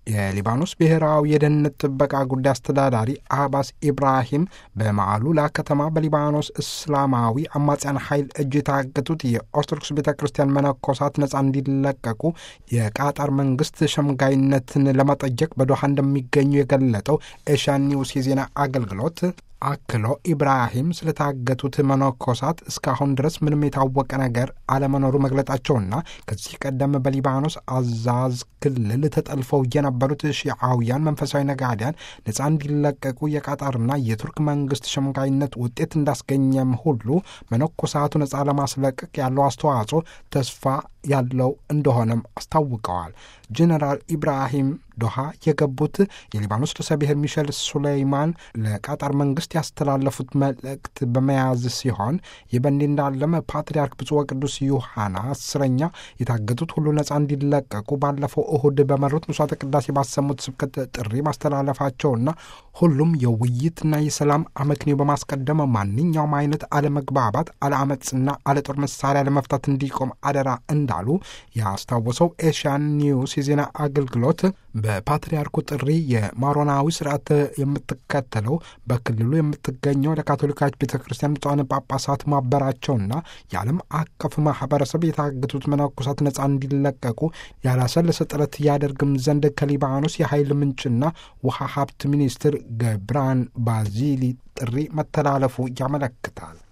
የሊባኖስ ብሔራዊ የደህንነት ጥበቃ ጉዳይ አስተዳዳሪ አባስ ኢብራሂም በማዕሉላ ከተማ በሊባኖስ እስላማዊ አማጽያን ኃይል እጅ የታገቱት የኦርቶዶክስ ቤተ ክርስቲያን መነኮሳት ነጻ እንዲለቀቁ የቃጣር መንግስት ሸምጋይነትን ለመጠየቅ በዶሃ እንደሚገኙ የገለጠው ኤሽያን ኒውስ የዜና አገልግሎት አክሎ ኢብራሂም ስለታገቱት መነኮሳት እስካሁን ድረስ ምንም የታወቀ ነገር አለመኖሩ መግለጣቸውና ከዚህ ቀደም በሊባኖስ አዛዝ ክልል ተጠልፈው የነበሩት ሺዓውያን መንፈሳዊ ነጋዴያን ነጻ እንዲለቀቁ የቃጣርና የቱርክ መንግስት ሸምጋይነት ውጤት እንዳስገኘም ሁሉ መነኮሳቱ ነጻ ለማስለቀቅ ያለው አስተዋጽኦ ተስፋ ያለው እንደሆነም አስታውቀዋል። ጀኔራል ኢብራሂም ዶሃ የገቡት የሊባኖስ ርዕሰ ብሔር ሚሸል ሱሌይማን ለቃጣር መንግስት ያስተላለፉት መልእክት በመያዝ ሲሆን ይህ በእንዲህ እንዳለም ፓትርያርክ ብፁዕ ወቅዱስ ዩሐና አስረኛ የታገቱት ሁሉ ነጻ እንዲለቀቁ ባለፈው እሁድ በመሩት ምሥዋዕተ ቅዳሴ ባሰሙት ስብከት ጥሪ ማስተላለፋቸውና ሁሉም የውይይትና የሰላም አመክንዮ በማስቀደም ማንኛውም አይነት አለመግባባት፣ አለአመፅና አለጦር መሳሪያ ለመፍታት እንዲቆም አደራ እንዳሉ ያስታወሰው ኤሽያን ኒውስ የዜና አገልግሎት በፓትርያርኩ ጥሪ የማሮናዊ ስርዓት የምትከተለው በክልሉ የምትገኘው ለካቶሊካች ቤተ ክርስቲያን ብፁዓን ጳጳሳት ማበራቸውና የዓለም አቀፍ ማህበረሰብ የታገቱት መነኮሳት ነጻ እንዲለቀቁ ያላሰለሰ ጥረት ያደርግም ዘንድ ከሊባኖስ የኃይል ምንጭና ውሃ ሀብት ሚኒስትር ገብራን ባዚሊ ጥሪ መተላለፉ ያመለክታል።